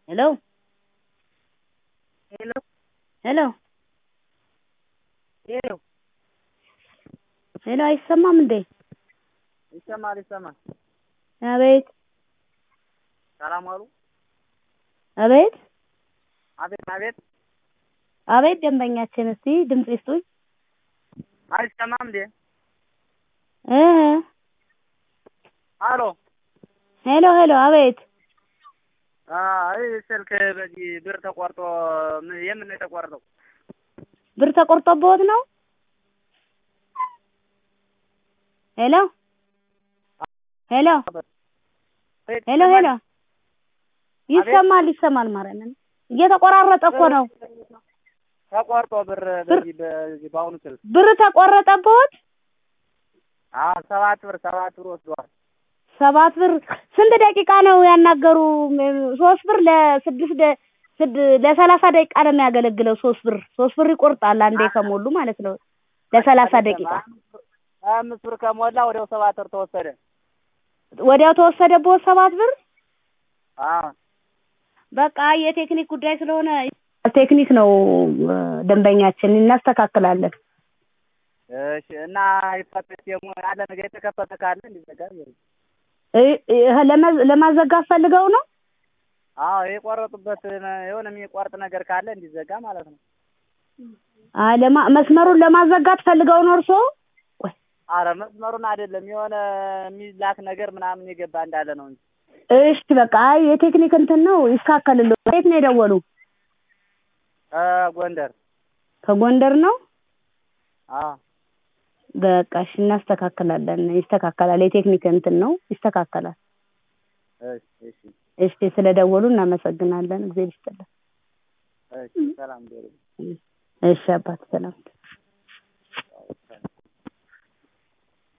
ሄሎ ሄሎ ሄሎ ሄሎ ሄሎ አይሰማም እንዴ? ይሰማል ይሰማል። አቤት ሰላም ዋሉ። አቤት አቤት አቤት። አቤት ደንበኛችን እስቲ ድምፅ ይስጡኝ። አይሰማም እንዴ? እ አሎ ሄሎ ሄሎ አቤት አይ ስልክ በዚህ ብር ተቆርጦ ምን- የምን ነው የተቆረጠው? ብር ተቆርጦብዎት ነው? ሄሎ ሄሎ ሄሎ ሄሎ ይሰማል ይሰማል ማርያምን እየተቆራረጠ እኮ ነው። ተቆርጦ ብር በዚህ በዚህ በአሁኑ ስልክ ብር ተቆረጠብዎት? አዎ ሰባት ብር ሰባት ብር ወስደዋል። ሰባት ብር ስንት ደቂቃ ነው ያናገሩ? ሶስት ብር ለስድስት ደ- ስድ ለሰላሳ ደቂቃ ነው የሚያገለግለው። ሶስት ብር ሶስት ብር ይቆርጣል አንዴ ከሞሉ ማለት ነው ለሰላሳ ደቂቃ። አምስት ብር ከሞላ ወዲያው ሰባት ብር ተወሰደ። ወዲያው ተወሰደብዎት ሰባት ብር? አዎ በቃ የቴክኒክ ጉዳይ ስለሆነ ቴክኒክ ነው እ፣ ደንበኛችን እናስተካክላለን። እሺ እና ይፈተሽ ደግሞ ያለ ነገር የተከፈተ ካለ እንዲዘጋ ይሁን። እ- እ- ለመ- ለማዘጋት ፈልገው ነው? አዎ የቆረጡበት የሆነ የሚቆርጥ ነገር ካለ እንዲዘጋ ማለት ነው። አይ ለማ መስመሩን ለማዘጋት ፈልገው ነው እርስዎ? ቆይ አረ መስመሩን አይደለም የሆነ የሚላክ ነገር ምናምን የገባ እንዳለ ነው እንጂ። እሺ በቃ አይ የቴክኒክ እንትን ነው ይስተካከልልዎ። የት ነው የደወሉ? እ ጎንደር ከጎንደር ነው? አዎ በቃ እሺ እናስተካክላለን። ይስተካከላል። የቴክኒክ እንትን ነው ይስተካከላል። እሺ እሺ እሺ ስለደወሉ እናመሰግናለን። እግዚአብሔር ይስጥልን። እሺ ሰላም ደሩ እሺ አባት ሰላም